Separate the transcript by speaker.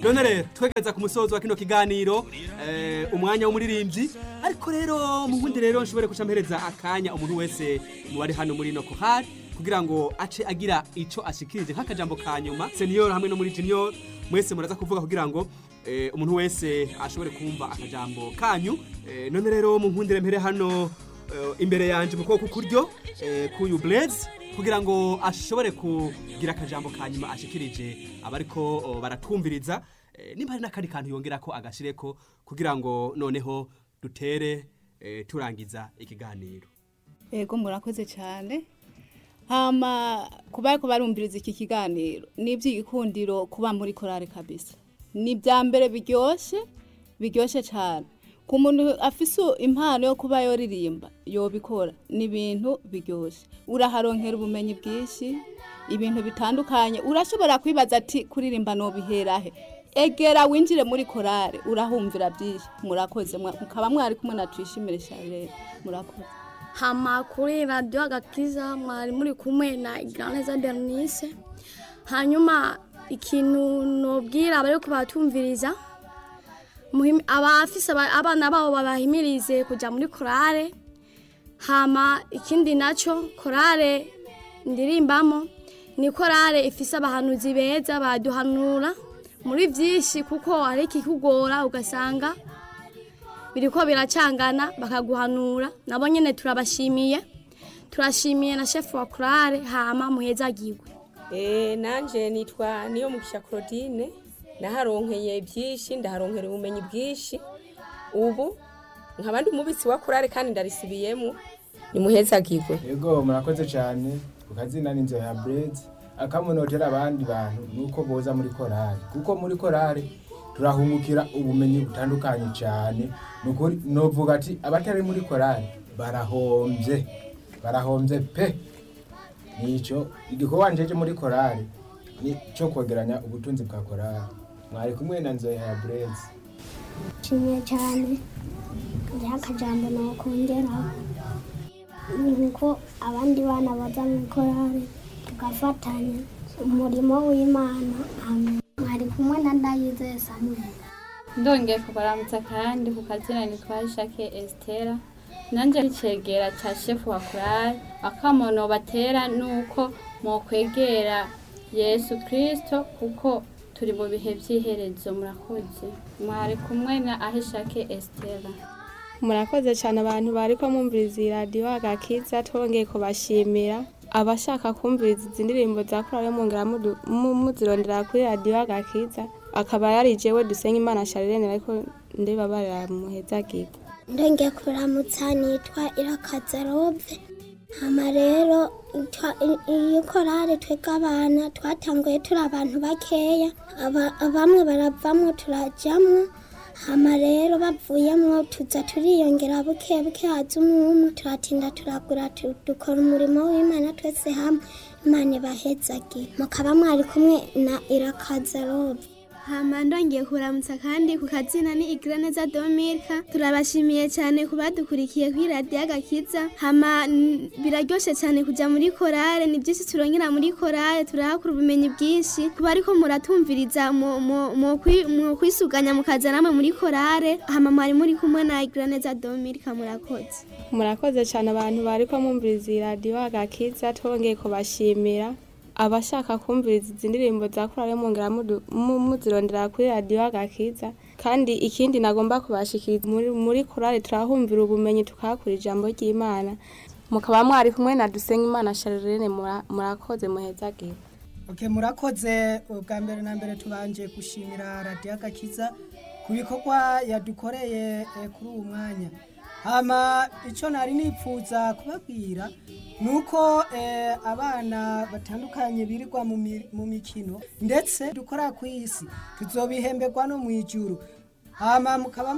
Speaker 1: none rero twegereza ku musozo wa kino kiganiro eh, umwanya w'umuririmbyi ariko rero mu bundi rero nshobore guca mpereza akanya umuntu wese mu bari hano muri no kohari kugira ngo ace agira ico ashikirije nk'akajambo ka nyuma senior hamwe no muri junior mwese muraza kuvuga kugira ngo eh, umuntu wese ashobore kumva akajambo kanyu eh, none rero mu nkundire mpere hano eh, imbere yanje mu kuboko kuryo eh, kuyu Blaze kugira ngo ashobore kugira akajambo ka nyuma ashikirije abariko oh, baratwumviriza eh, nimba hari n'akandi kantu yongera ko agashireko kugira ngo noneho dutere eh, turangiza ikiganiro
Speaker 2: Ego murakoze cyane hama kuba ariko barumviriza iki kiganiro ni iby'igikundiro kuba muri korale kabisa ni ibya mbere biryoshye biryoshye cyane ku muntu afise impano yo kuba yoririmba yobikora ni ibintu biryoshye uraharonkera ubumenyi bwinshi ibintu bitandukanye urashobora kwibaza ati kuririmba nobiherahe egera winjire muri korale urahumvira byinshi murakoze mwa- mukaba mwari kumwe na tuyishimire charlene murakoze
Speaker 3: hama kuri radiyo agakiza mwari muri kumwe na igiraneza bernice hanyuma ikintu nobwira abari kubatumviriza muhim- abafise aba- abana babo babahimirize kujya muri korale hama ikindi nacyo korale ndirimbamo ni korale ifise abahanuzi beza baduhanura muri byinshi kuko hari ikikugora ugasanga biriko biracangana bakaguhanura nabo nyene turabashimiye turashimiye na chef wa kurare hama muhezagirwe
Speaker 4: Eh, nanje nitwa niyo mugisha Claudine naharonkeye byinshi ndaharonkera ubumenyi bwinshi ubu nkaba ndi umubitsi wa kurare kandi ndarisibiyemo nimuhezagirwe
Speaker 5: yego murakoze cyane ku kazina n'inzu ya burezi akamunotera abandi bantu nuko boza muri korari kuko muri korari turahungukira ubumenyi butandukanye cyane nukuri novuga ati abatari muri korari barahombye barahombye pe nico igikorwa njeje muri korari ni cyo kwegeranya ubutunzi bwa korari mwari kumwe na nzoya ya burezi
Speaker 6: nshimiye cyane hariho akajambo nakongeraho ni ko abandi bana baza mu korari tugafatanya umurimo w'imana amen mwari kumwe na ndayizeye samweli
Speaker 7: ndongeye kubaramutsa kandi ku kazina nitwa Jacques Estera nanjye icegera ca shefu wa kurari akamono batera nuko mokwegera Yesu Kristo kuko turi mu bihe vy'iherezo murakoze mwari kumwe na Ahishake Estera
Speaker 8: murakoze cyane abantu bari ko mwumviriza iyi radiyo agakiza twongeye kubashimira abashaka kumviriza izi ndirimbo za korali mwongera mudu- mu- muzirondera kuri radiyo agakiza akaba yari jewe dusenga imana sharirene ariko ndibabarira muhezagirwa
Speaker 6: ndongeye kuramutsa nitwa irakaza robe hama rero twa- i- iyi korari twebwe abana twatanguye turi abantu bakeya aba- bamwe baravamwo turajamwo hama rero bavuyemwo tuza turiyongera buke buke haza umwe umwe turatinda turagura tu- dukora umurimo w'imana twese hamwe imana ibahezagire mukaba mwari kumwe na irakaza robe
Speaker 9: hama ndongeye kuramutsa kandi ku kazina ni igiraneza domirika turabashimiye cyane ku badukurikiye kuri radiyo agakiza hama n- biraryoshe cyane kujya muri korale ni byinshi turongera muri korale turahakura ubumenyi bwinshi kuba ariko muratumviriza mu- mu- mu kwi- mu kwisuganya mukaza namwe muri korale hama mwari muri kumwe na igiraneza domirika murakoze
Speaker 8: murakoze cyane abantu bari ko mwumviriza iyi radiyo agakiza twongeye kubashimira abashaka kumviriza izi ndirimbo za korali mwongera mudu- mu- muzirondera kuri radiyo agakiza kandi ikindi nagomba kubashikiriza muri, muri korali turahumvira ubumenyi tukahakura ijambo ry'imana mukaba mwari kumwe na dusenga imana sharirene mura- murakoze muhezagire
Speaker 10: Okay, murakoze ubwa mbere na mbere tubanje gushimira radiyo agakiza ku bikorwa yadukoreye eh, kuri uwo mwanya hama icyo nari nipfuza kubabwira ni uko eh, abana batandukanye birirwa mu mi- mu mikino ndetse dukora ku isi tuzobihemberwa no mu ijuru hama mukaba